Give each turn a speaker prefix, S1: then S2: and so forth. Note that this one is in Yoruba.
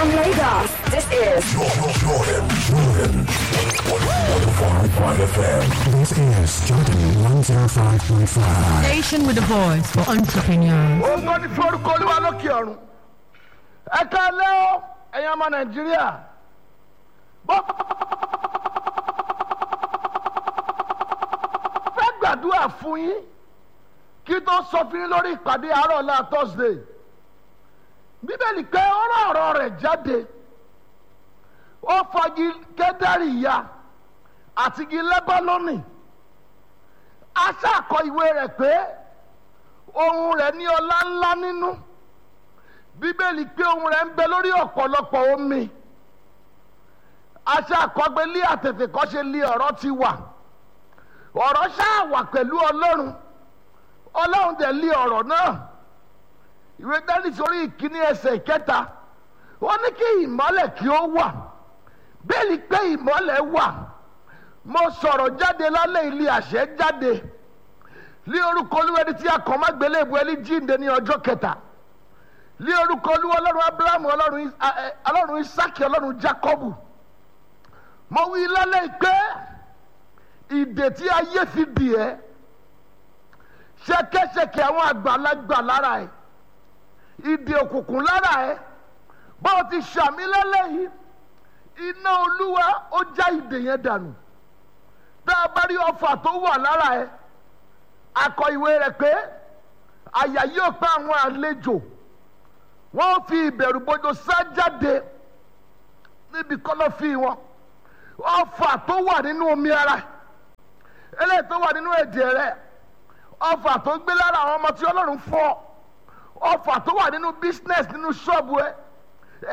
S1: From Lagos, this is
S2: Jordan, Jordan, Jordan. 105.5 FM.
S3: This is Jordan 105.5.
S4: Station with a voice for entrepreneurs.
S5: ògo ni fún orúkọ olúwa lókè ọ̀run ẹ káalẹ́ o ẹ̀yin ọmọ nàìjíríà bọ́ fẹ́ gbàdúrà fún yín kí tó sọ fún yín lórí ìpàdé àárọ̀ ọ̀la thursday bíbélì pé ọ̀rọ̀ ọ̀rọ̀ rẹ̀ jáde ó fagi kẹ́dárì ya àti igi lẹ́bánọ́nì aṣáàkọ ìwé rẹ̀ pé ohun rẹ̀ ní ọlá ńlá nínú bíbélì pé ohun rẹ̀ ń bẹ lórí ọ̀pọ̀lọpọ̀ omi aṣọ àkọgbé lé àtètè kọ́ ṣe lé ọ̀rọ̀ ti wà ọ̀rọ̀ ṣáà wà pẹ̀lú ọlọ́run ọlọ́run dẹ̀ lé ọ̀rọ̀ náà ìwé dání sórí ìkíní ẹsẹ̀ ìkẹta ó ní kí ìmọ́lẹ̀ kí ó wà bẹ́ẹ̀ni pé ìmọ́lẹ̀ wà mo sọ̀rọ̀ jáde lálẹ́ ilé àṣẹ jáde lé orúkọ olúwa ẹni tí a kàn má gbélé ìbú ẹni jíǹde ní ọjọ́ kẹta lé orúkọ olúwa ọlọ́run abrahamu ọlọ́run Is- a- ẹ- ọlọ́run isaki ọlọ́run jacobu mo wí lálẹ́ pé ìdè tí ayé fi dì ẹ́ ṣẹkẹṣẹkẹ àwọn àgbàlagbà lára ẹ̀ ìdè òkùnkùn lára ẹ̀ bó o ti ṣàmì lálẹ́ yìí iná olúwa ó já ìdè yẹn dànù tá a bá rí ọfà tó wà lára ẹ̀ akọ ìwé rẹ̀ pé àyà yóò pa àwọn àlejò wọ́n fi ìbẹ̀rù bójú sá jáde níbi kọ́lọ́fì wọn ọfà tó wà nínú omi ara eléyìí tó wà nínú ẹ̀jẹ̀ rẹ̀ ọfà tó gbé lára àwọn ọmọ tí ọlọ́run fọ́ ọfà tó wà nínú business nínú ṣọ́ọ̀bù ẹ̀